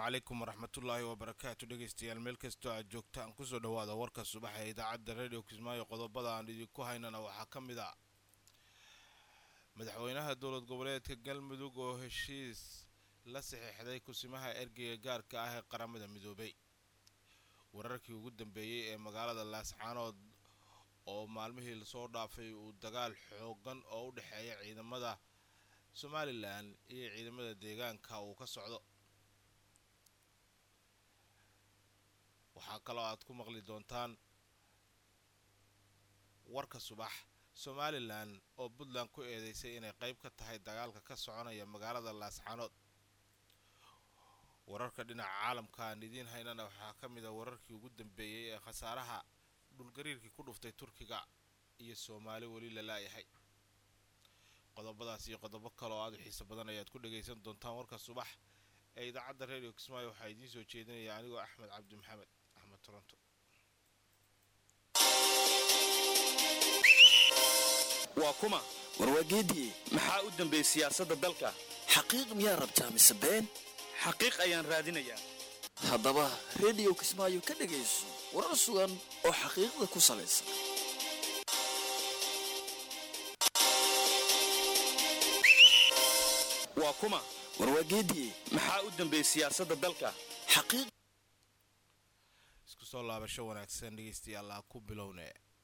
calaykum waraxmatullaahi wabarakaatu dhegeystayaal meel kastoo aad joogtaan kusoo dhowaada warka subaxa ee idaacadda radio kismaayo qodobada aan idinku haynana waxaa ka mid a madaxweynaha dowlad goboleedka galmudug oo heshiis la saxiixday kusimaha ergeyga gaarka ah ee qaramada midoobay wararkii ugu dambeeyey ee magaalada laascaanood oo maalmihii lasoo dhaafay uu dagaal xoogan oo u dhexeeya ciidamada somalilan iyo ciidamada deegaanka uu ka socdo waxaa kaloo aad ku maqli doontaan warka subax somalilan oo puntland ku eedeysay inay qayb ka tahay dagaalka ka soconaya magaalada laascaanood wararka dhinaca caalamka aan idiin haynana waxaa ka mid a wararkii ugu dambeeyey ee khasaaraha dhulgariirkii ku dhuftay turkiga iyo soomaali weli la laayahay qodobadaas iyo qodobo kale oo aad u xiiso badan ayaad ku dhagaysan doontaan warka subax ee idaacadda radio kismaayo waxaa idiin soo jeedinaya anigoo axmed cabdi maxamed axmed toronto waa kuma warwaageedii maxaa u dambeey siyaasadda dalka xaqiiq miyaa rabtaa mise been xaqiiq ayaan raadinayaa haddaba rediyo kismaayo ka dhegayso warar sugan oo xaqiiqda ku salaysan waa kuma warwaageedii maxaa u dambeey siyaasadda dalka xaqiiq isku soo laabasho wanaagsan dhegeystayaal aa ku bilowne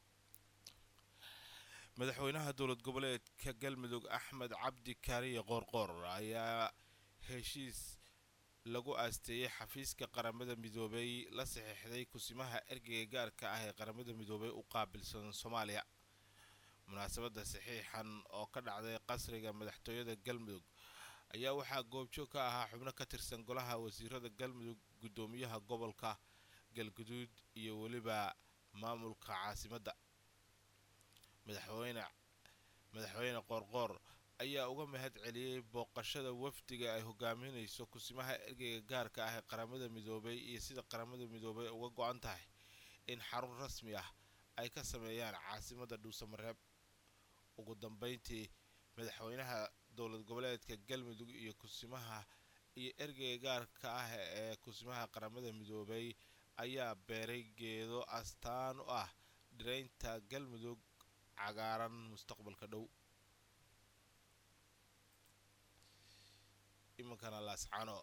madaxweynaha dowlad goboleedka galmudug axmed cabdi kaariye qoorqoor ayaa heshiis lagu aasteeyey xafiiska qaramada midoobay la saxiixday kusimaha ergeyga gaarka ah ee qaramada midoobay u qaabilsan soomaaliya munaasabadda saxiixan oo ka dhacday qasriga madaxtooyada galmudug ayaa waxaa goobjoog ka ahaa xubno ka tirsan golaha wasiirada galmudug guddoomiyaha gobolka galguduud iyo weliba maamulka caasimadda madaxweyne madaxweyne qoorqoor ayaa uga mahad celiyey booqashada wafdiga ay hogaaminayso kusimaha ergeyga gaarka ah ee qaramada midoobay iyo sida qaramada midoobay uga go-an tahay in xarun rasmi ah ay ka sameeyaan caasimadda dhuusamareeb ugu dambeyntii madaxweynaha dowlad goboleedka galmudug iyo kusimaha iyo ergeyga gaarka ah ee kusimaha qaramada midoobay ayaa beeray geedo astaan u ah dhiraynta galmudug cagaaran mustaqbalka dhow iminkana laascano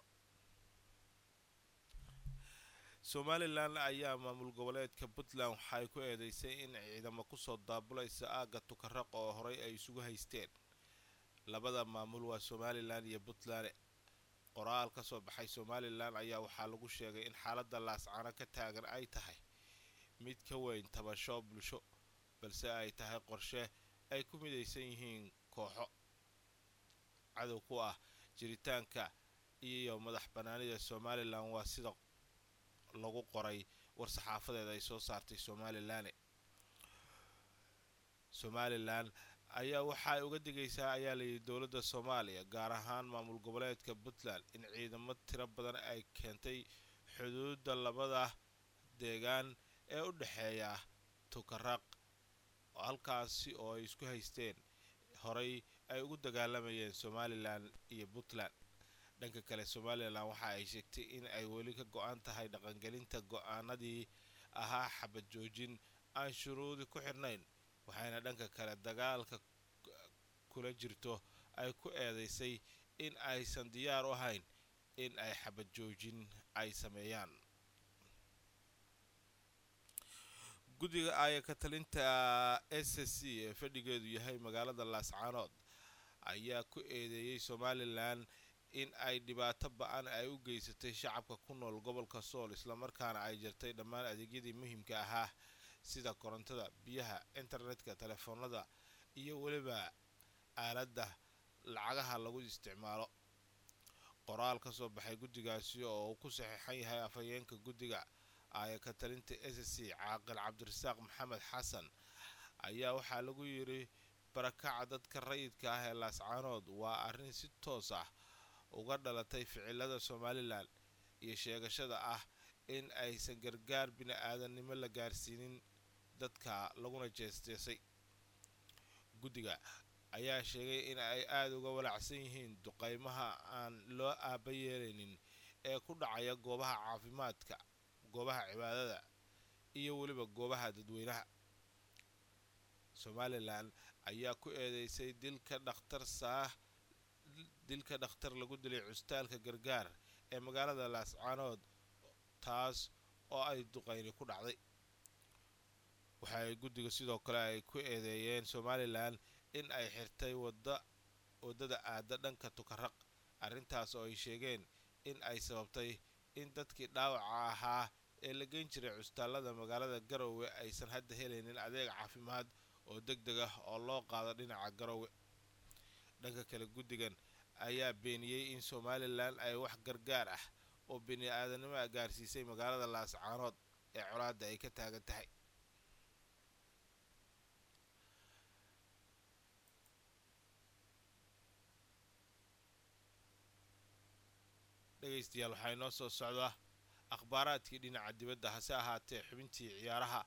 somalilan ayaa maamul goboleedka puntland waxay ku eedeysay in ciidamo kusoo daabulaysa aagga tukaraq oo horey ay isugu haysteen labada maamul waa somalilan iyo puntland qoraal ka soo baxay somalilan ayaa waxaa lagu sheegay in xaaladda laascano ka taagan ay tahay mid ka weyn tabasho bulsho balse ay tahay qorshe ay ku midaysan yihiin kooxo cadow ku ah jiritaanka iyo madax banaanida somalilan waa sida lagu qoray war-saxaafadeed ay soo saartay somalilan somalilan ayaa waxa ay uga digaysaa ayaa layidhi dowladda soomaaliya gaar ahaan maamul goboleedka puntland in ciidamo tiro badan ay keentay xuduudda labada deegaan ee u dhexeeya tukaraq halkaasi oo ay isku haysteen horey ay ugu dagaalamayeen somalilan iyo puntland dhanka kale somalilan waxa ay sheegtay in ay weli ka go-an tahay dhaqangelinta go-aanadii ahaa xabad joojin aan shuruudi ku xirnayn waxayna dhanka kale dagaalka kula jirto ay ku eedeysay in aysan diyaar u ahayn in ay xabad joojin ay sameeyaan guddiga aaya ka talinta s c ee fadhigeedu yahay magaalada laascaanood ayaa ku eedeeyey somalilan in ay dhibaato ba-an ay u geysatay shacabka ku nool gobolka sool islamarkaana ay jirtay dhammaan adeegyadii muhiimka ahaa sida korontada biyaha internetka telefoonada iyo weliba aaladda lacagaha lagu isticmaalo qoraal ka soo baxay guddigaasi oo uu ku saxiixan yahay afhayeenka guddiga aaya ka talinta s c caaqil cabdirasaaq maxamed xasan ayaa waxaa lagu yidhi barakaca dadka rayidka ah ee laascaanood waa arrin si toos ah uga dhalatay ficilada somalilan iyo sheegashada ah in aysan gargaar bini-aadannimo la gaarsiinin dadka laguna jeesteesay guddiga ayaa sheegay in ay aada uga walacsan yihiin duqeymaha aan loo aaba yeelaynin ee ku dhacaya goobaha caafimaadka goobaha cibaadada iyo weliba goobaha dadweynaha somalilan ayaa ku eedeysay dilka dhakhtar saah dilka dhakhtar lagu dilay custaalka gargaar ee magaalada laascaanood taas oo ay duqayni ku dhacday waxa ay guddiga sidoo kale ay ku eedeeyeen somalilan in ay xirtay wada waddada aada dhanka tukaraq arrintaas oo ay sheegeen in ay sababtay in dadkii dhaawaca ahaa ee la geyn jiray custaalada magaalada garowe aysan hadda helaynin adeeg caafimaad oo deg deg ah oo loo qaado dhinaca garowe dhanka kale guddigan ayaa beeniyey in somalilan ay wax gargaar ah oo bini aadanimo a gaarsiisay magaalada laascaanood ee colaadda ay ka taagan tahay dhegaystayaal waxaa inoo soo socdaa akhbaaraadkii dhinaca dibadda hase ahaatee xubintii ciyaaraha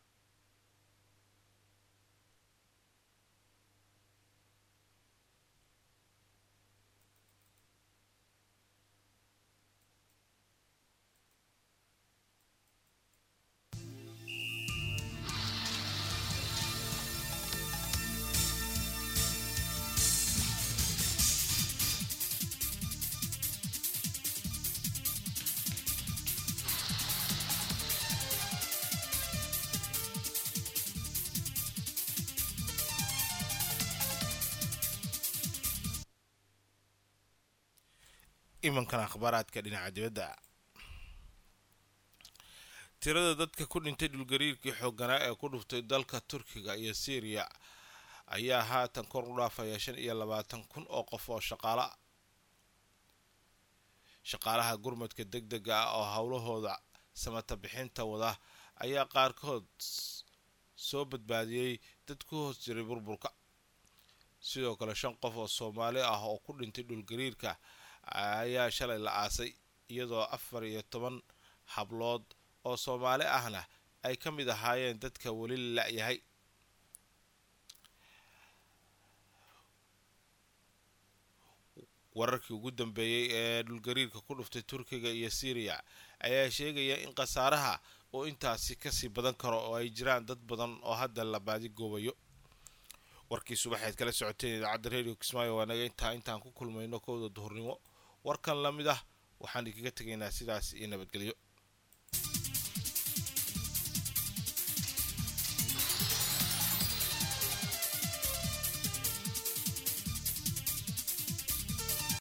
imankan akhbaaraadka dhinaca dibadda tirada dadka ku dhintay dhulgariirkii xoogganaa ee ku dhuftay dalka turkiga iyo syriya ayaa haatan kor u dhaafaya shan iyo labaatan kun oo qof oo shaqaala shaqaalaha gurmadka deg dega ah oo howlahooda samata bixinta wada ayaa qaarkood soo badbaadiyey dad ku hoos jiray burburka sidoo kale shan qof oo soomaali ah oo ku dhintay dhulgariirka ayaa shalay la aasay iyadoo afar iyo toban hablood oo soomaali ahna ay ka mid ahaayeen dadka weli la-yahay wararkii ugu dambeeyey ee dhulgariirka ku dhuftay turkiga iyo syriya ayaa sheegaya in khasaaraha uu intaasi kasii badan karo oo ay jiraan dad badan oo hadda la baadigoobayo warkii subaxeed kala socoteen idaacadda radio kismaayo waa naga intaa intaan ku kulmayno kowda duhurnimo warkan la mid ah waxaan idinkaga tegaynaa sidaas iyo nabadgelyo